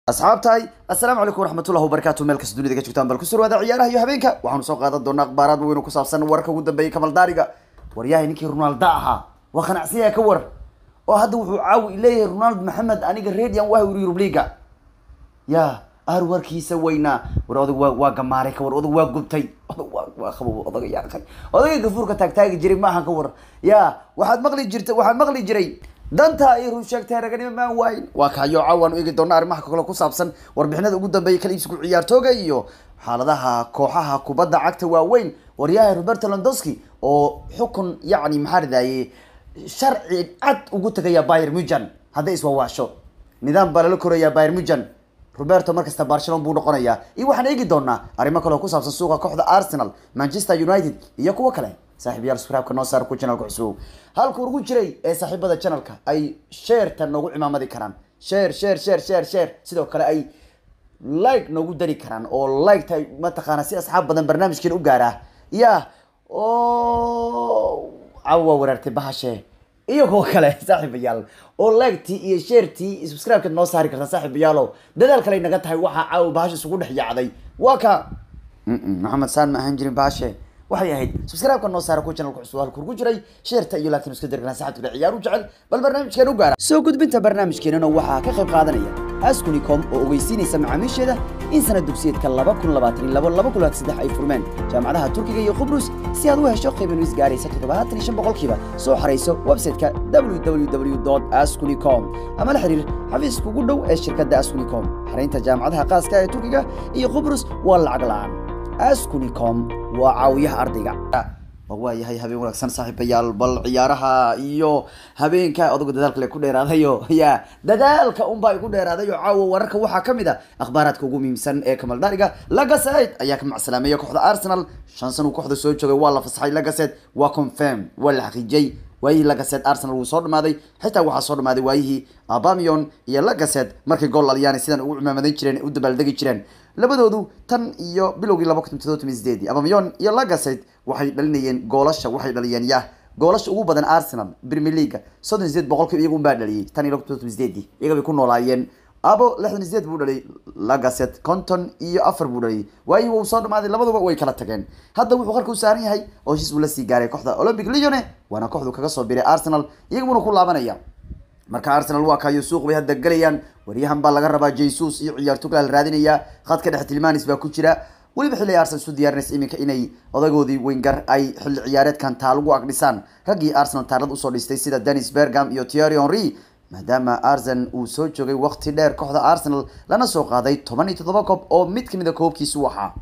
asxaabtahay assalaamu calaykum waraxmatullahi wabarakaatu meel kasta dunida ka joogtaan bal ku surwaada ciyaaraha iyo habeenka waxaanu soo qaadan doonaa akhbaaraad weyn oo ku saabsan wararka ugu dambeeyay kamal daariga waryahay ninkii ronaldo ahaa waa qanacsiyaa ka war oo hadda wuxuu caawi leeyahay ronald maxamed aniga radian waa yuri yurub liga ya ar warkiisa weynaa war odag waa waa gamaaray ka war odag waa gubtay odag waa waa qabow odaga yaaqay odaga gafuurka taagtaagi jiray maahan ka war ya waxaad maqli jirta waxaad maqli jiray danta ay run sheegtay raganimo maan waayin waa kayo caawan eegi doona arrimaha kale ku saabsan warbixinada ugu dambeeyay kala iibsigu ciyaartooga iyo xaaladaha kooxaha kubadda cagta waaweyn waryahay roberto londowski oo xukun yacni maxaa ridaye sharci cad ugu tagaya bayer mujan hadday iswawaasho nidaam baa lala korayaa bayer mujan roberto markasta barcelona buu noqonayaa iyo waxaan eegi doonaa arrimo kale oo ku saabsan suuqa kooxda arsenal manchester united iyo kuwo kale saaxiibayaal subscribe-ka noo saar ku channelka cusub halka ugu jiray ee saaxiibada channelka ay sheerta noogu cimaamadi karaan share share share share share sidoo kale ay like noogu dari karaan oo like tahay mataqaana si asxaab badan barnaamijkeena u gaaraa ya oo cawa waa waraartay bahashe iyo kuwo kale saaxiibayaal oo like-tii iyo share-tii iyo subscribe-kaad noo saari kartaa saaxiibayaalo dadaal kale naga tahay waxaa caawa bahasha isugu dhex yaacday waa ka maxamed saan ma ahaan jirin bahashe waxay ahayd subscribe-ka noo saara ku channelka cusub halka ugu jiray sheerta iyo laakiin isku dirgana saxabta kale ciyaar u jecel bal barnaamijkeena u gaara soo gudbinta barnaamijkeenana waxaa ka qayb qaadanaya askunicom oo ogeysiinaysa macaamiisheeda in sanad dugsiyeedka laba kun labaatan iyo labo laba kun labaatan saddex ay furmeen jaamacadaha turkiga iyo qubrus si aad u hesho qiiban is gaaraysa toddobaatan iyo shan boqolkiiba soo xarayso website-ka www askunicom ama la xiriir xafiiska ugu dhow ee shirkadda askunicom xaraynta jaamacadaha qaaska ee turkiga iyo qubrus waa lacag la-aan askunicom waa caawiyaha ardayga waayahay habeen wanaagsan saaxiibayaal bal ciyaaraha iyo habeenka odagu dadaalka le ku dheeraadayo ya dadaalka unba ay ku dheeraadayo caawa wararka waxaa kamid a akhbaaraadka ugu muhiimsan ee kamaldaariga lagaset ayaa ka macsalaamaya kooxda arsenal shan san uu kooxda soo joogay waa la fasaxay lagaset waa confirm waa la xaqiijiyey waayihii lagaset arsenal wuu soo dhamaaday xitaa waxaa soo dhamaaday waayihii abamion iyo lagaset markay gool alyaani sidan ugu cimaamadan jireen u dabaaldegi jireen labadoodu tan iyo bilowgii laba kun todoba sideedii abamion iyo lagaset waxay dhalinayeen goolasha waxay dhaliyeen yah goolasha ugu badan arsenal premier leaga soddon sideed boqolkiiba iyagu unbaa dhaliyay tan iyo laba kun todoba sideedii iyaga bay ku noolaayeen abo lixdan sideed buu dhaliyay lagaset conton iyo afar buu dhaliyay waayihii wuu soo dhamaaday labaduba way kala tageen hadda wuxuu qarka u saaran yahay oo heshiis uu la sii gaaray kooxda olympic leone waana kooxdu kaga soo biray arsenal iyaguna ku laabanaya marka arsenal waa kayo suuq bay hadda gelayaan waryahan baa laga rabaa jesus iyo ciyaartooyga la raadinaya khadka dhexe tilmanis baa ku jira weliba xilli arsenal isu diyaarinaysa iminka inay odagoodii wingar ay xilli ciyaareedkan taalagu agdhisaan raggii arsenal taalad usoo dhistay sida denis bergam iyo thierry henry maadaama arsen uu soo joogay waqti dheer kooxda arsenal lana soo qaaday toban iyo toddoba koob oo mid kamid a koobkiisu waxaa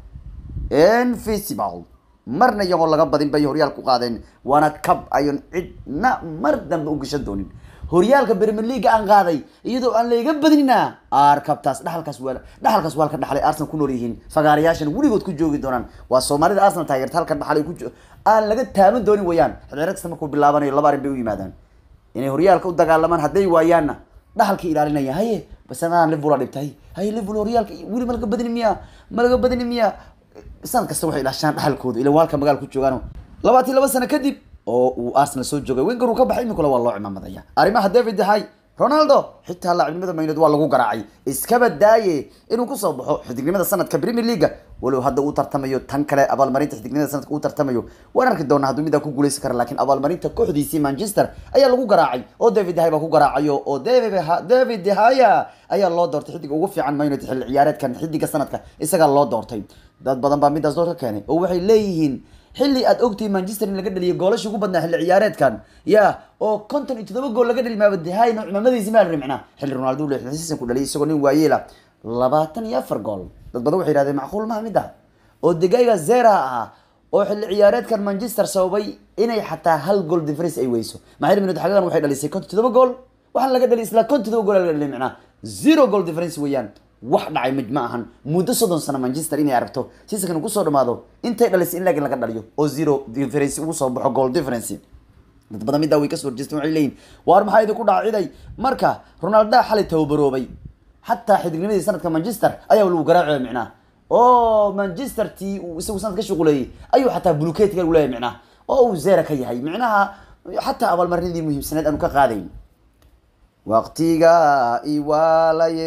invisible marna iyagoo laga badin bay horyaal ku qaadeen waana cab ayon cidna mar dambe u gashan doonin horyaalka premier leaga aan qaaday iyadoo aan layga badinina ar kabtaas dhaxalkaas waa dhaxalkaas waa halka dhaxlay arsenal ku nool yihiin fagaarayaashan weligood ku joogi doonaan waa soomaalida arsenal taageerta halka dhaxalay ku aan laga taaban doonin wayaan xilciyaareed kasta markuu bilaabanayo laba arrin bay u yimaadaan inay horyaalka u dagaalamaan hadday waayaanna dhaxalka ilaalinaya haye basanadaan liverpool aa dhibtay haye liverpool horyaalka weli ma laga badini miya ma laga badini miya sanad kasta waxay ilaashaan dhaxalkooda ila waalka magaala ku joogaan labaatan laba sano kadib oo uu arsenal soo joogay wenger uu ka baxay iminkule waa loo cimaamadaya arrimaha david hay ronaldo xitaa laacibnimada maynood waa lagu garaacay iskaba daaye inuu kusoo baxo xidignimada sanadka premier leaga walow hadda uu tartamayo tan kale abaalmarinta xidignimada sanadka uu tartamayo waan arki doonaa hadduu midaa ku guuleysan kara lakin abaalmarinta kooxdiisii manchester ayaa lagu garaacay oo david hay baa ku garaacayo oo david haya ayaa loo doortay xidiga ugu fiican maynood xilli ciyaareedkan xidiga sanadka isagaa loo doortay dad badan baa midaas door ka keenay oo waxay leeyihiin xilli aad ogtihi manchester in laga dhaliyay goolasha ugu badnaa xilli ciyaareedkan ya oo konton iyo toddoba gool laga dhali maabadahayno cimamadiisi maa rimcna xilli ronaldo u lixdan season ku dhaliyay isagoo nin waayeela labaatan iyo afar gool dad badan waxay yihahdeen macquul maha mid ah oo degayga zera ahaa oo xilli ciyaareedkan manchester sababay inay xataa hal gool difference ay weyso maxay minut xagagan waxay dhalisay konton toddoba gool waxaa laga dhaliy isla konton toddoba gool laga dhaliy micnaa zero goal difference weeyaan wax dhacay mid ma ahan muddo soddon sano manchester inay aragto seasonkan kusoo dhamaado intay dhalisay in laakiin laga dhaliyo oo zero difference ugu soo baxo goal difference dad badan middaa way kasoo horjeesteen waxay leeyihin waar maxaa idinku dhaaciday marka ronalda xalay tababaroobay xataa xidignimadii sanadka manchester ayaa lagu garaacaya micnaha oo manchester tii uu isagu sanad ka shuquleeyey ayuu xataa bulukeetga lagu leeyahay micnaha oo uu zera ka yahay micnaha xataa abaalmarinadii muhiimsaneed aanu ka qaadayn waqtiga iwaalaye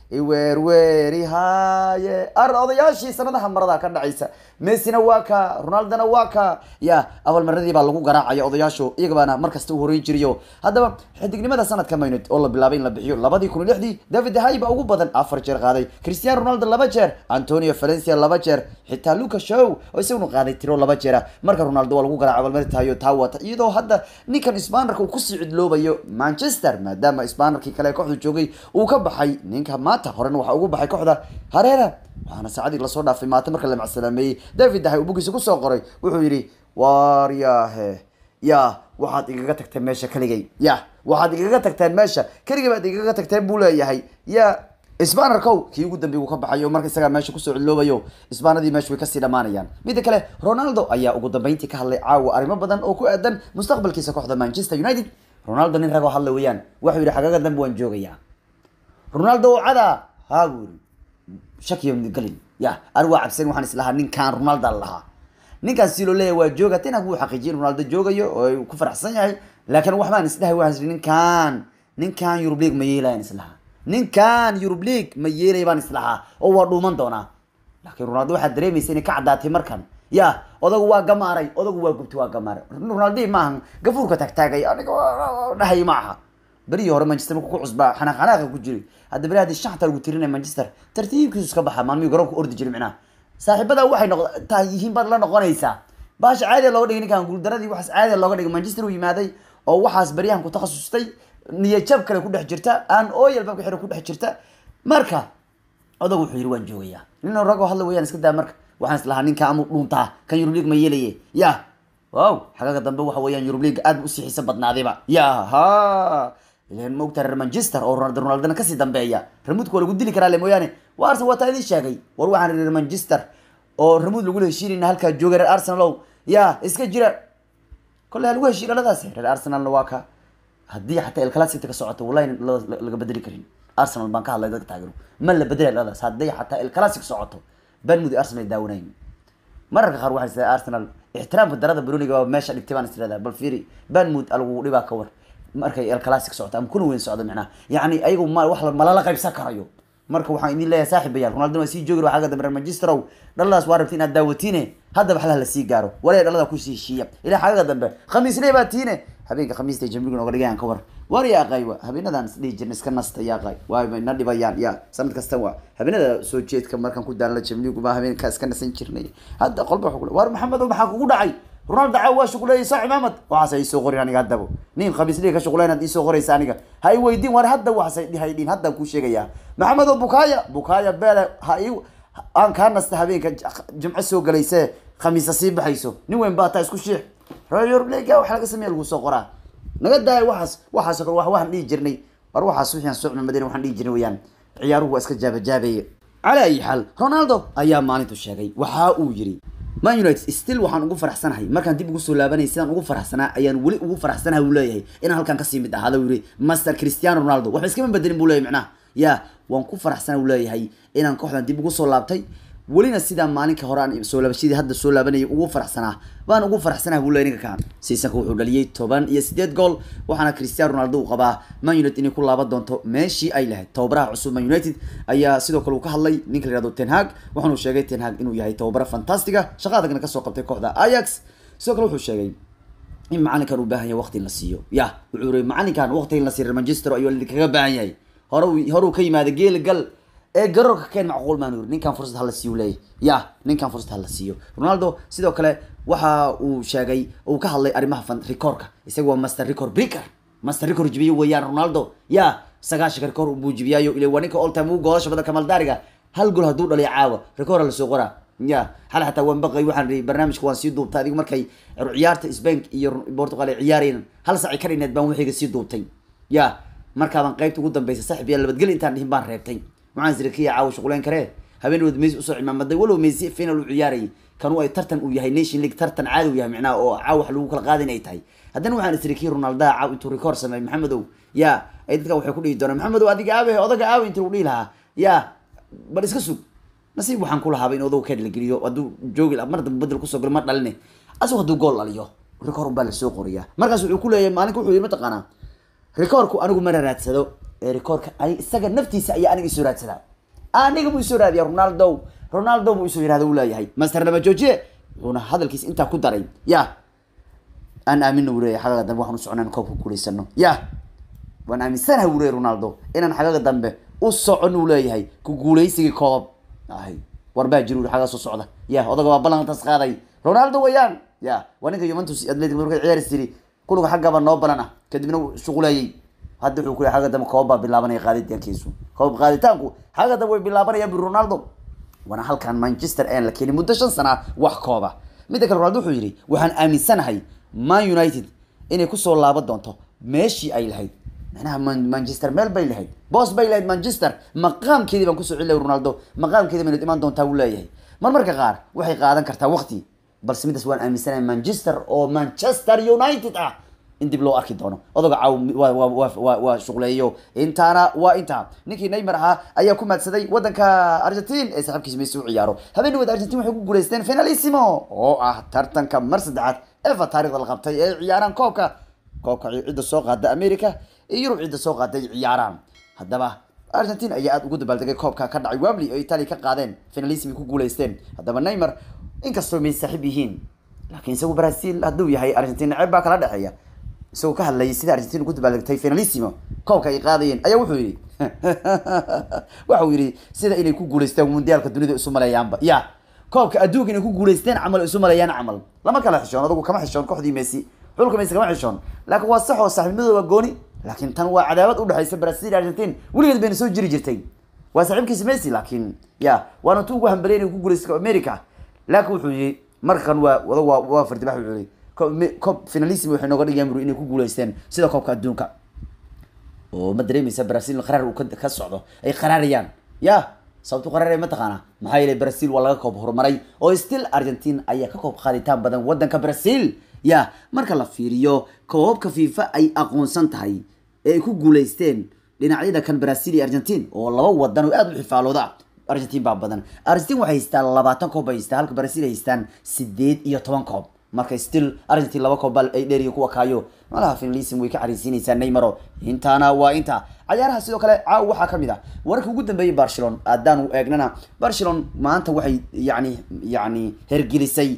iweerweeri haaye ar odayaashii sanadaha marada ka dhacaysa messina waa ka ronaldona waa ka ya abaalmaradii baa lagu garaacaya odayaashu iyagabaana markasta u horeyn jiriyo haddaba xidignimada sanadka maynad oo la bilaabay in la bixiyo labadii kun iyo lixdii david hay baa ugu badan afar jeer qaaday cristiano ronaldo laba jeer antonio valencia laba jeer xitaa luca show oo isaguna qaaday tiro laba jeera marka ronaldo waa lagu garaaca abaalmaritayo taa wata iyadoo hadda ninkan spanarka uu kusii cidloobayo manchester maadaama spanarkii kale kooxda joogay uu ka baxay ninka maanta horena waxaa ugu baxay kooxda hareera waxaana saacadii lasoo dhaafay maanta marka la macsalaameeyey david dahay uu bugiisa kusoo qoray wuxuu yidhi waaryahe ya waxaad igaga tagteen meesha keligay ya waxaad igaga tagteen meesha keligay baad igaga tagteen buu leeyahay ya spanarkow kii ugu dambeey uu ka baxayo marka isagaa meesha kusoo cidloobayo spanadii meesha way kasii dhamaanayaan mida kale ronaldo ayaa ugu dambeyntii ka hadlay caawa arrimo badan oo ku aadan mustaqbalkiisa kooxda manchester united ronaldo nin ragoo hadla weeyaan wuxuu yidhi xagaga dambe waan joogayaa ronaldo oo cada haa buu yidhi shakiyo galin ya anigu waa cabsan waxaan islahaa ninkaan ronaldo lahaa ninkaan si loo leeyahay waa jooga tinag wuu xaqiijiyay in ronaldo joogayo oo ku faraxsan yahay laakiin waxbaan isdhahay waxaan isdhi ninkaan ninkaan Europe League ma yeelayaan islahaa ninkaan Europe League ma yeelay baan islahaa oo waa dhuuman doonaa laakiin ronaldo waxaad dareemaysa inay ka caddaatay markan ya odagu waa gamaaray odagu waa gubtay waa gamaaray ronaldo maahan gafuurka tagtaagay aniga dhahay ma aha berihii hore manchester markuu ku cusbaa xanaaq xanaaqa ku jiray hadda beri haddii shanta lagu tirinaya manchester tartiibkiisu iska baxa maalmihii garoonka ordi jiray micnaha saaxiibada waxay noq tahay yihiin baad la noqonaysaa baasha caadiya looga dhigay ninkan guuldaradii waxaas caadiya looga dhigay manchester uu yimaaday oo waxaas beryahan ku takhasustay niyajab kale ku dhex jirta aan ooyal babka xiro ku dhex jirta marka odag wuxuu yidhi waan joogayaa nin ragoo hadla weyaan iska daa marka waxaan islahaa ninka amuu dhuuntaa kan Europe League ma yeelaye ya wow xagaga dambe waxa weeyaan Europe League aad u sii xiiso badnaadayba ya ha ileen moogta reer Manchester oo Ronaldo Ronaldo kasii dambeeya remote waa lagu dili karaa le mooyaane waa Arsenal waa taa idin sheegay war waxaan reer Manchester oo remote lagu heshiinayna halkaa jooga reer Arsenal oo ya iska jira kolley lagu heshiin dhaladaas reer Arsenalna waa ka haddii xataa El Clasico ka socoto wallahi laga bedeli karin Arsenal baan ka hadlay dadka taageero ma la bedeli dhaladaas haddii xataa El Clasico socoto Bournemouth Arsenal ay daawanayn mararka qaar waxay isleedahay Arsenal ixtiraamka darada Bruniga waa meesha dhigtay baan isleedahay bal fiiri Bournemouth alagu dhibaa ka war markay El Clasico socoto ama kuna weyn socdo macnaha yacni ayagu ma wax malala qaybsan karayo marka waxaan idin leeyahay saaxiibayaal ronaldo waa sii joogi waxaa ka dambe reer manchester ow dhaladaas waa rabti inaad daawatiine haddaba xalaha la sii gaaro waree dhalada kusii heshiiya ilaa xagaga dambe khamiislee baa tiine habeenka khamiista ay jamligu nooga dhigayaan ka war war yaa qay wa habeenadan isdhihi jirna iska nasta yaa qay waay bay na dhibayaan ya sanad kasta waa habeenada soo jeedka markaan ku daalna jamligu baa habeenka iska nasan jirnay hadda qolba wuxuu war maxamed maxaa kugu dhacay ronaldo caaw waa shuqleeyay saa cimaamad waxaas ay soo qorin aniga haddaba nin khamiisliga ka shuqleyn aad isoo qoraysa aniga ha i weydiin war hadda waxaas ay hay dhiin haddaan kuu sheegayaa maxamed oo bukaaya bukaaya beele ha i aan kaa nasta habeenka jimco soo galayse khamiisa sii baxayso nin weyn baa taa isku shiix royorlega waxa laga sameeya lagu soo qoraa naga daaya waxaas waxaas kale wax waxaan dhihi jirnay war waxaas wixii aan soo cimaamadeen waxaan dhihi jirnay weeyaan ciyaaruhu waa iska jaabajaabeeye calaa ayi xaal ronaldo ayaa maalintu sheegay waxa uu yiri man united still waxaan ugu faraxsanahay markaan dib ugu soo laabanay sidaan ugu faraxsanaa ayaan weli ugu faraxsanahay uu leeyahay inaan halkaan kasii mid ahaada uu yiri master cristiano ronaldo waxba iskama bedelin buu leeyahay macnaha ya waan ku faraxsanahay uu leeyahay inaan kooxdan dib ugu soo laabtay welina sidaa maalinka hore aan soo laabashadii hadda soo laabanayay ugu faraxsanaa baan ugu faraxsanahay buu leeyahay ninka kaan siisanka wuxuu dhaliyay toban iyo sideed gool waxaana cristiano ronaldo uu qabaa man united inay ku laaban doonto meeshii ay lahayd tababaraha cusub man united ayaa sidoo kale uu ka hadlay ninka la yihahdo ten hag waxaanu sheegay ten hag inuu yahay tababaro fantastiga shaqa adagna kasoo qabtay kooxda ajax sidoo kale wuxuu sheegay in macalinkan uu baahan yahay waqti in la siiyo ya wuxuu yiri macalinkan waqti in la siiyo manchester ayuu kaga baahan yahay hore hore uu ka yimaada geel gal ee garoorka keen macquul maan yiri ninkan fursad hala siiyo leeyahay ya ninkan fursad hala siiyo ronaldo sidoo kale waxa uu sheegay uu ka hadlay arrimaha fan recordka isaga waa master record breaker master record jibiyo weeyaan ronaldo ya sagaashan record buu jibiyaayo ilaa waa ninka all time uu goolasha badan kamal daariga hal gool hadduu dhaliyo caawa record la soo qoraa ya xal xataa waan baqay waxaan ri barnaamijka waan sii duubtay adigu markay ciyaarta Spain iyo Portugal ay ciyaareen hal saac ka dhineed baan wixiga sii duubtay ya markaa baan qaybta ugu dambeysay saaxiib yaa labadgel intaan dhihin baan reebtay waxaan sirkiya caawa shuquleen karee habeenadood Messi usoo cimaamaday walow Messi final uu ciyaarayay kan uu ay tartan uu yahay Nation League tartan caadi uu yahay macnaha oo caawa wax lagu kala qaadin ay tahay haddana waxaan sirkiya Ronaldo caaw intuu record sameeyay Maxamedow ya ay dadka waxay ku dhihi doonaan Maxamedow adiga aabe odaga aawe intuu dhihi lahaa ya bal iska sug nasiib waxaan ku lahaaba in odow keed la geliyo hadduu joogi mar dambe bedel kusoo galo ma dhaline asagoo hadduu gool dhaliyo record baa lasoo qoriyaa markaas wuxuu ku leeyahay maalinka wuxuu yidhi mataqaanaa recordku anigu ma raraadsado ee rikoorka ay isaga naftiisa ayaa aniga isoo raadsadaa aniga buu isoo raadiya ronaldo ronaldo buu isoo yirahda uu leeyahay master lama joojiye wuxuuna hadalkiisa intaa ku daray ya aan aamina uu leeyahay xagaga dambe waxaan u soconaa in koobka guulaysano ya waan aaminsanahay uu leeyahay ronaldo inaan xagaga dambe u socon uu leeyahay ku guulaysigii koob ahay war baa jira uri xagaa soo socda ya odaga waa ballantaas qaaday ronaldo wayaan ya waa ninka juventus atletic markay ciyaari tiri kulliga xaggaba noo balan ah kadibna wuu shuquleeyey hadda wuxuu ku leeyahay xagga dambe koob baa bilaabanaya qaaditaankiisu koob qaaditaanku xagga dambe way bilaabanayaan bi ronaldo waana halkan manchester aan la keenin muddo shan sana wax kooba midda kale ronaldo wuxuu yidhi waxaan aaminsanahay man united inay kusoo laaban doonto meeshii ay lahayd macnaha Man- manchester meel bay lahayd boos bay lahayd manchester maqaamkeedii baan kusoo celilay ronaldo maqaamkeedii baynu imaan doontaa wuu leeyahay mar marka qaar waxay qaadan kartaa waqti balse midaas waan aaminsanahay manchester oo manchester united ah in dib loo arki doono odaga caaw waa waa waa waa waa shuqleeyo intaana waa intaa ninkii neymar ahaa ayaa ku maadsaday wadanka argentine ee saaxiibkiisa messi u ciyaaro habeenaweed argentine waxay ku guuleysteen finalissimo oo ah tartanka mar saddexaad efa taarikhda la qabtay ee ciyaaraan koobka koobka cidda soo qaada america iyo yurub cidda soo qaada ay ciyaaraan haddaba argentine ayaa aada ugu dabaaldegay koobka ka dhacay wembley oo italia ka qaadeen finalissimo ku guuleysteen haddaba neymar inkastoo may saaxiib yihiin laakiin isagu brazil hadduu yahay argentine ceeb baa kala dhexeeya isagoo ka hadlayay sida argentina ugu dabaaldegtay finalissimo koobka ay qaadayeen ayaa wuxuu yidhi waxa uu yidhi sida inay ku guuleystaan mundiyaalka dunida isu maleeyaanba ya koobka adduunka inay ku guuleysteen camal isu maleeyaan camal lama kala xishoon adugu kama xishoon kooxdii messi xulka messi kama xishoon laakiin waa sax oo saaxiibnimadooda gooni laakiin tan waa cadaawad udhexaysa brazil iyo argentine weligeed bayna soo jiri jirtay waa saaxiibkiisa messi laakiin ya waana tu ugu hambaliyay inay ku guuleysto america laakiin wuxuu yihi markan waa wada waa waa fardibax wuxuu yihi Koob- me- koob finalissimo waxay nooga dhigayaan buru inay ku guuleysteen sida koobka adduunka oo ma dareemaysa brazil in qaraar uu ka ka socdo ay qaraarayaan ya sababtu qaraaraya mataqaana maxaa yeelay brazil waa laga koob horumaray oo still argentine ayaa ka koob qaaditaan badan wadanka brazil ya marka la fiiriyo koobabka fifa ay aqoonsan tahay ee ay ku guuleysteen dhinacyada kan brazil iyo argentine oo laba wadan oo aada u xifaalooda ah argentine baa badan argentine waxay haystaan labaatan koob bay haystaan halka brazil ay haystaan sideed iyo toban koob marka still argentine laba koob baa ay dheeriyo kuwa kaayo malaha finalism way ka xariisinaysaa neymaro intaana waa inta cayaaraha sidoo kale caaw waxaa kamid ah wararka ugu dambeeyay barcelona haddaan eegnana barcelona maanta waxay yani yani hergelisay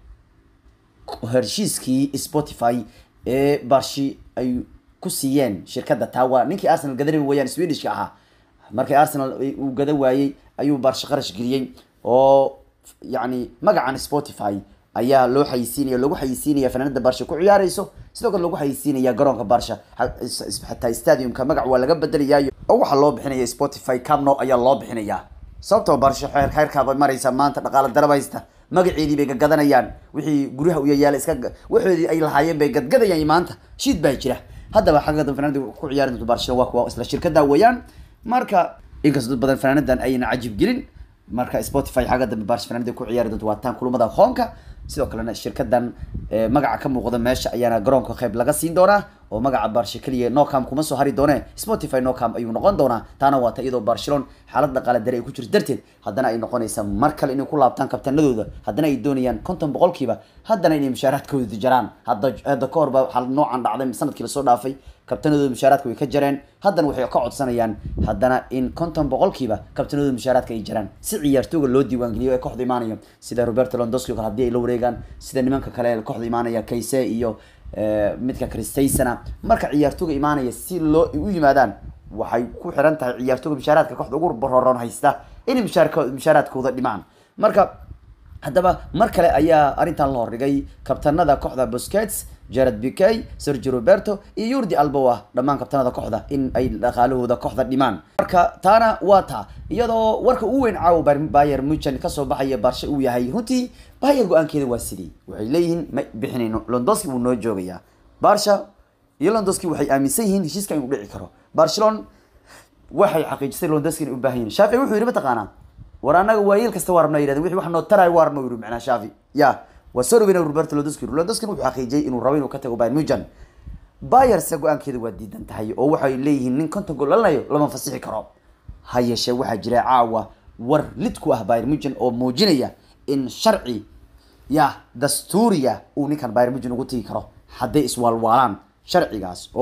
heshiiskii spotify ee barshi ay ku siiyeen shirkadda tawa ninkii arsenal gadanay wayaan swedishka ahaa markii arsenal uu gada waayey ayuu barshi qarash geliyey oo yani magacan spotify ayaa loo xayisiinaya lagu xayisiinaya fanaanada barsha ku ciyaareyso sidoo kale lagu xayisiinaya garoonka barsha xataa stadiumka magac waa laga bedelayaayo oo waxaa loo bixinaya spotify camno ayaa loo bixinaya sababtoo barsha xeer xeerkaabay maraysa maanta dhaqaale darab haysta magaceedii bay gagadanayaan wixii guryaha u yayaala iska waxoodii ay lahaayeen bay gadgadayaan maanta shiid baa jira haddaba xagga dan fanaanada ku ciyaari doonto barsha waa kuwa isla shirkada weeyaan marka inkastoo dad badan fanaanadan ayna cajib gelin marka spotify xagga dambe barsh fanaanada ku ciyaari doonto waa taan kulamada hoonka sidoo kalena shirkadan magaca ka muuqda meesha ayaana garoonka qayb laga siin doonaa oo magaca barsha keliya nocam kuma soo hari doone spotify nocam ayuu noqon doonaa taana waa ta iyadoo barcelona xaalad dhaqaale dare ay ku jirto darteed haddana ay noqonaysa mar kale inay ku laabtaan kabtanadooda haddana ay doonayaan konton boqolkiiba haddana inay mushaaraadkooda jaraan hadda hadda ka hor baa xaalad noocan dhacday sanadkii lasoo dhaafay kabtanadooda mushaaraadka way ka jareen haddana waxay ka codsanayaan haddana in konton boqolkiiba kabtanadooda mushaaraadka ay jaraan si ciyaartooga loo diiwaangeliyo ee kooxda imaanayo sida roberto londosky kale hadii ay la wareegaan sida nimanka kale ee kooxda imaanaya kayse iyo midka christaysona marka ciyaartooga imaanaya si loo u yimaadaan waxay ku xiran tahay ciyaartooga mushaaraadka kooxda ugu bororon haysta inay mushaarka mushaaraadkooda dhimaan marka haddaba mar kale ayaa arrintan la hordhigay kabtanada kooxda bosquets jared bikey sergio roberto iyo yurdi alboa dhammaan kabtanada kooxda in ay dhaqaalahooda kooxda dhimaan marka taana waa taa iyadoo warka ugu weyn caawa bayer muchen kasoo baxaya barshe uu yahay runtii bayer go-aankeeda waa sidii waxay leeyihiin ma bixinayno londoski wuu noo joogayaa barsha iyo londoski waxay aaminsan yihiin heshiiska inuu dhici karo barcelona waxay xaqiijisay londoski inay u baahan yihin shaafi wuxuu yidhi mataqaanaa war anaga waayeel kasta waa rabna yidhahdeen wixii wax noo taraay waa rabna yidhi macnaa shaafi ya waa soo dhaweyna roberto londoski londoski wuxuu xaqiijiyay inuu rabo inuu ka tago bayern mujan bayerse go-aankeeda waa diidan tahay oo waxay leeyihiin nin konton gool dhalinayo lama fasixi karo ha yeeshee waxaa jira caawa war lid ku ah bayern mujan oo muujinaya in sharci ya dastuuriya uu ninkan bayern mujan ugu tegi karo hadday iswaalwaalaan sharcigaas oo ah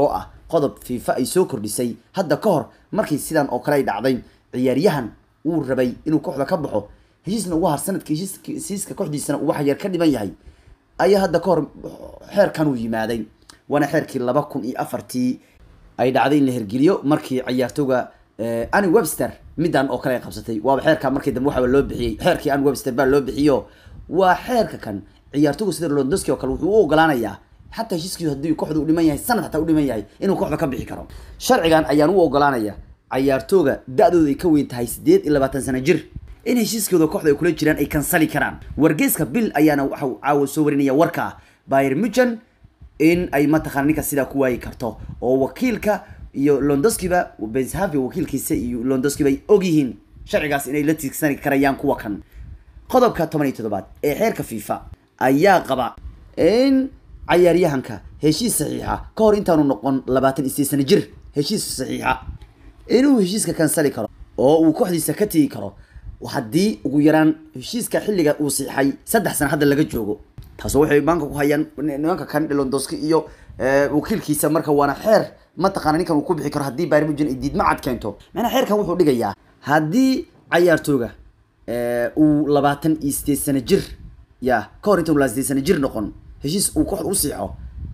qodob fifa ay soo kordhisay hadda ka hor markii sidan oo kale ay dhacday ciyaaryahan uu rabay inuu kooxda ka baxo heshiisna ugu har sanadka heshiiska kooxdiisana uu wax yar ka dhiban yahay ayaa hadda ka hor xeerkan uu yimaaday waana xeerkii laba kun iyo afartii ay dhacday in la hergeliyo markii ciyaartooga ani webster midan oo kale ay qabsatay waaba xeerka markii dambe waxaaba loo bixiyey xeerkii ani webster baa loo bixiyo waa xeerka kan ciyaartooga sida londoski oo kale wuxuu u ogolaanayaa xataa heshiiskiisu haddii kooxda u dhiman yahay sanad xataa u dhiman yahay inuu kooxda ka bixi karo sharcigan ayaan u ogolaanaya ciyaartooga da-dooda ay ka weyn tahay sideed iyo labaatan sano jir in heshiiskooda kooxda ay kula jiraan ay kansali karaan wargeyska bill ayaana waxa caawa soo warinaya warka bayer muchen in ay mataqana ninka sidaa ku waayi karto oo wakiilka iyo londoskiba benshavi wakiilkiisa iyo londoskiba ay ogyihiin sharcigaas inay la tiigsani karayaan kuwa kan qodobka toban iyo toddobaad ee xeerka fifa ayaa qaba in cayaaryahanka heshiis saxiixa ka hor intaanu noqon labaatan iyo sideed sano jir heshiis saxiixa inuu heshiiska kansali karo oo uu kooxdiisa ka tegi karo haddii ugu yaraan heshiiska xilliga uu siixay saddex sano hadda laga joogo taasoo waxay maanka ku hayaan nimanka kan londoski iyo wakiilkiisa marka waana xeer mataqaana ninkan uu ku bixi karo haddii bayern munchen ay diidma cad keento macnaa xeerkan wuxuu dhigayaa haddii cayaartooga uu labaatan iyo sideed sano jir ya ka hor intaanu laa sideed sano jir noqon heshiis uu kooxda u siixo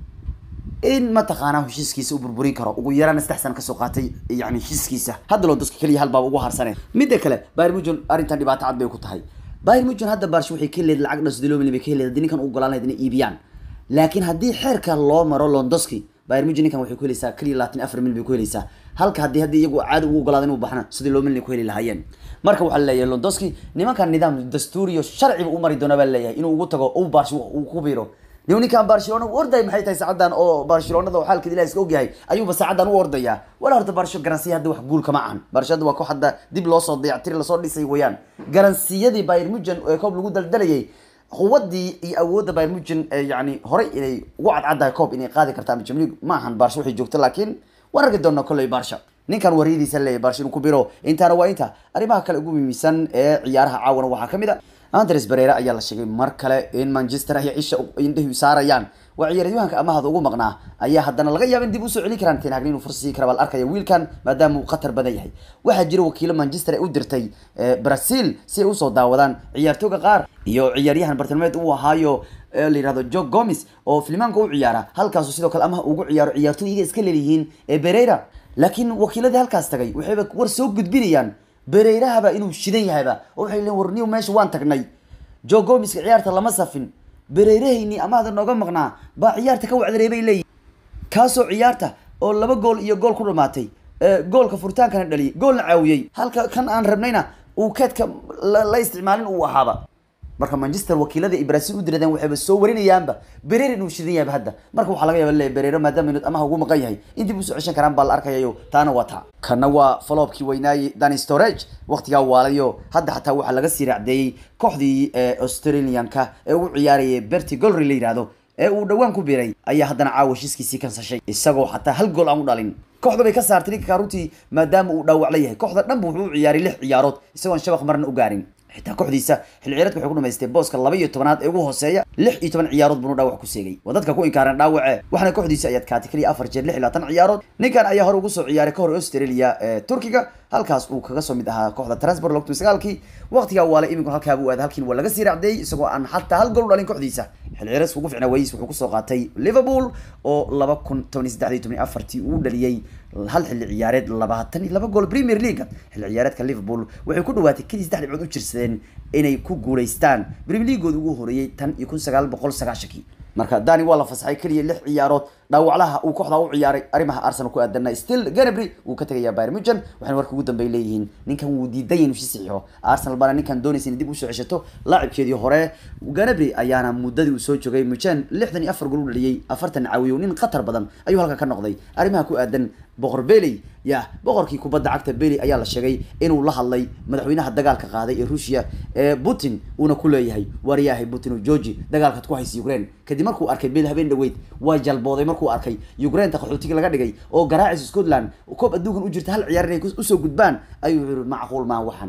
in mataqaanaa heshiiskiisa u burburin karo ugu yaraan saddex sana kasoo qaatay yani heshiiskiisa hadda londoski keliya hal baaba ugu harsane midda kale bayern munchen arrintan dhibaato cad bay ku tahay bayern munchen hadda barsh waxay ka leed lacag dhan sidii loo milyan bay ka leed haddii ninkan u ogolaan lahayd inay iibiyaan laakiin haddii xeerka loo maro londoski bayern munchen ninkan waxay ku helaysaa keliya labaatan afar milyan bay ku helaysaa halka haddii haddii iyagu caadi ugu ogolaada inuu baxna sidii loo milyan ku heli lahaayeen marka waxaa laleeyahay londoski nimankan nidaam dastuuriyo sharciba u mari doona baa laleeyahay inuu ugu tago u barsh uu ku biiro nin ninkan barcelona u orday maxay tahay saacadan oo barcelonada oo xaalkeeda ilaha iska ogyahay ayuuba saacadan u ordaya wala horta barsho garansiya hadda wax guul kama ahan barsho hadda waa koox hadda dib loosoo dayactiri lasoo dhisay weeyaan garansiyadii bayern munchen ee koob lagu daldalayay quwadii iyo awoodda bayern munchen yani horey inay ugu cadcaddahay koob inay qaadi karta ama jamlig ma ahan barsho waxay joogto laakiin waan arki doonaa kolley barsha ninkan waryadiisa leeyahay barsho inuu ku biro intaana waa inta arrimaha kale ugu muhiimsan ee ciyaaraha caawana waxaa kamid a andres barera ayaa la sheegay mar kale in manchester ay cisha indhahi saarayaan waa ciyaaryahanka amahada ugu maqnaa ayaa haddana laga yaaba in dib usoo celin karaan ten hagni inuu fursad sii kara baa la arkaya wiilkan maadaama uu khatar badan yahay waxaa jira wakiilo manchester ay u dirtay brazil si ay usoo daawadaan ciyaartooga qaar iyo ciyaaryahan bartilmaameed uu ahaayo la yihahdo jo gomes oo filimaanka u ciyaara halkaasu sidoo kale amaha ugu ciyaaro ciyaartooy iyaga iska leeliyihiin ee berera laakiin wakiiladii halkaas tagay waxayba war soo gudbinayaan bereyrahaba inuu shidan yahayba oo waxay leeyiin warniyo meesha waan tagnay jo gomiska ciyaarta lama safin bereyrahayni amahda nooga maqnaa baa ciyaarta ka wacdareey bay leeyihin kaasoo ciyaarta oo laba gool iyo gool ku dhamaatay goolka furitaankana dhaliyay goolna caawiyey halka kan aan rabnayna uu keedka la isticmaalin uu ahaaba marka manchester wakiilada ay brazil u diradeen waxayba soo warinayaanba bereer inuu shidan yahayba hadda marka waxaa laga yaaba leeyahay bereero maadaama inuu amaha ugu maqan yahay in dib usoo ceshan karaan baa la arkayayo taana waa taa kana waa faloobkii weynaaye dani storage waqtigaa waalayo hadda xataa waxaa laga sii raacdeeyey kooxdii australianka ee u ciyaarayay berti golry la yihahdo ee uu dhawaan ku biiray ayaa haddana caawa heshiiskiisii kansashay isagoo xataa hal gool aan u dhalin kooxda bay ka saartay ninka runtii maadaama uu dhaawac la yahay kooxda dhanba wuxuu u ciyaaray lix ciyaarood isagoon shabaq marna u gaarin xitaa kooxdiisa xilli ciyaareedka waxay ku dhamaystay booska laba iyo tobanaad ee ugu hooseeya lix iyo toban ciyaarood buunu dhaawac ku seegay waa dadka ku inkaaran dhaawace waxaana kooxdiisa ayaad kaatay keliya afar jeer lix iyo labaatan ciyaarood ninkan ayaa hore ugu soo ciyaaray kahor australia ee turkiga halkaas uu kaga soo mid ahaa kooxda transport logtu sagaalkii waqtigaa waala iminku halkaa buu aaday halkiin waa laga sii raacdeeyey isagoo aan xataa hal gool u dhalin kooxdiisa xilli ciyaareedka ugu ficnaa wayis wuxuu kusoo qaatay liverpool oo laba kun toban iyo saddex iyo toban iyo afartii uu dhaliyey hal xilli ciyaareed labaatan iyo laba gool premier league xilli ciyaareedka liverpool waxay ku dhawaatay keliya saddex dhibcood u jirsadeen inay ku guulaystaan premier leagueooda ugu horeeyey tan iyo kun sagaal boqol sagaashankii marka dani waa la fasaxay keliya lix ciyaarood dhaawaclaha uu kooxda u ciyaaray arrimaha arsenal ku aadana still ganabry wuu ka tegayaa bayern munchen waxayna warka ugu dambeey leeyihiin ninkan wuu diidan yahay inuu si saxiixo arsenal baana ninkan doonaysa inay dib usoo ceshato laacibkeedii hore ganabry ayaana muddadii uu soo joogay munchen lixdan iyo afar gool u dhaliyey afartan caawiyo nin khatar badan ayuu halka ka noqday arrimaha ku aadan boqor beley ya boqorkii kubadda cagta beley ayaa la sheegay inuu la hadlay madaxweynaha dagaalka qaaday ee ruushia ee putin uuna ku leeyahay waryahay putin georgi dagaalkaad ku haysa ukraine kadib markuu arkay bel habeen dhaweyd waa jalbooday markuu arkay ukrainta qaxootiga laga dhigay oo garaacis scotland koob adduunkan u jirta hal ciyaar inay usoo gudbaan ayuu yiri macquul maa waxan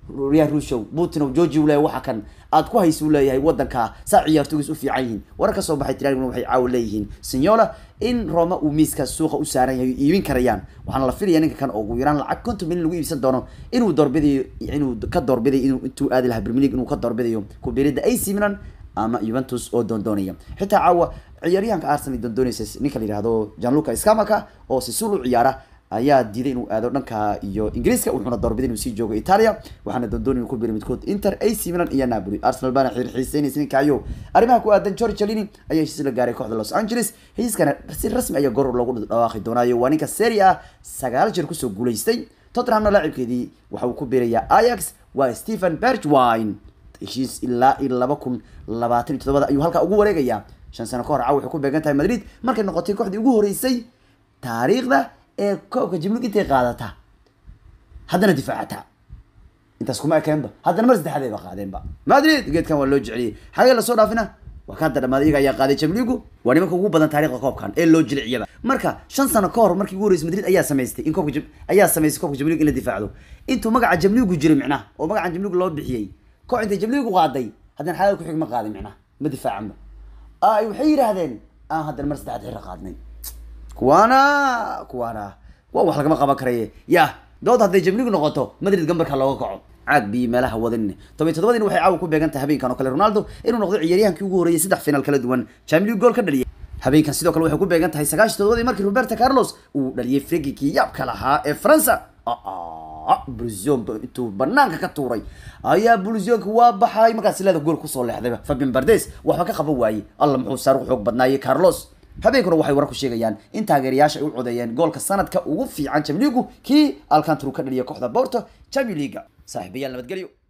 riyaa ruushow putin georgi u leeyahay waxa kan aad ku haysa u leeyahay wadanka saa ciyaartogiis u fiican yihiin warar ka soo baxay tiraan waxay caawa leeyihiin sinyola in roma uu miiska suuqa u saaran yahay iibin karayaan waxaana la filaya ninka kan oo ugu yaraan lacag konton milyan lagu iibsan doono inuu doorbidayo inuu ka doorbiday inuu intuu aadi lahaa premier league inuu ka doorbidayo kubiirida AC Milan ama Juventus oo doondoonaya xitaa caawa ciyaaryahanka Arsenal doondoonaysa ninka la yiraahdo Gianluca Scamacca oo si sul u ciyaara ayaa diiday inuu aado dhanka iyo ingiriiska wuxuuna doorbiday inuu sii joogo italia waxaana doondoonay inuu ku biiray midkood inter ac milan iyo napoli arsenal baana xiiseynaysa ninkaayo arrimaha ku aadan george chalini ayaa heshiis la gaaray kooxda los angeles heshiiskana si rasmi ayaa goor loogu dhawaaqi doonaayo waa ninka serie a sagaal jeer kusoo guulaystay tottenhamna laacibkeedii waxa uu ku biirayaa ajax waa stephen bergwine heshiis ilaa iyo laba kun labaatan iyo toddobada ayuu halkaa ugu wareegayaa shan sano ka hor caawa waxay ku beegan tahay madrid markay noqotay kooxdii ugu horeysay taariikhda ee koobka jimlig intay qaadata haddana difaacata intaas kuma ekeenba haddana mar saddexaad ayba qaadeenba madrid geedkan waa loo jeceliyey xagee lasoo dhaafina waa ka hadda dhamaaday iyaga ayaa qaaday jamligu waa nimanka ugu badan taariikhda koobkan ee loo jiliciyaba marka shan sano ka hor markii ugu horeysay madrid ayaa samaystay in koobka ayaa samaystay koobka jamligu in la difaacdo intuu magaca jamligu jiray micnaha oo magaca jamligu loo bixiyey koox intay jamligu qaaday haddana xagee ku xig ma qaadin micnaha ma difaacanba ay waxay yidhaahdeen aan haddana mar saddexaad xira qaadnay kuwaana kuwaana waa wax lagama qaban karaye ya dood hadday jamligu noqoto madrid gambarka looga kaco caag biyo meelaha wadan toban todobadiina waxay caawa ku beegan tahay habeenkan oo kale ronaldo inuu noqdo ciyaaryahankii ugu horreeyay saddex final kala duwan champions goal ka dhaliyay habeenkan sidoo kale waxay ku beegan tahay sagaashan todobadii markii roberto carlos uu dhaliyay frigikii yaabka lahaa ee faransa bulzion intuu banaanka ka tuuray ayaa bulzionka waa baxay markaas leeda gool kusoo leexdayba fabin bardes waxba ka qaban waayey alla muxuu saaruq xoog badnaayey carlos habeenkuna waxay warar ku sheegayaan in taageerayaasha ay u codeeyeen goolka sanadka ugu fiican jamligu kii alcantru ka dhaliya kooxda borto champion leaga saaxiibayaal nabadgelyo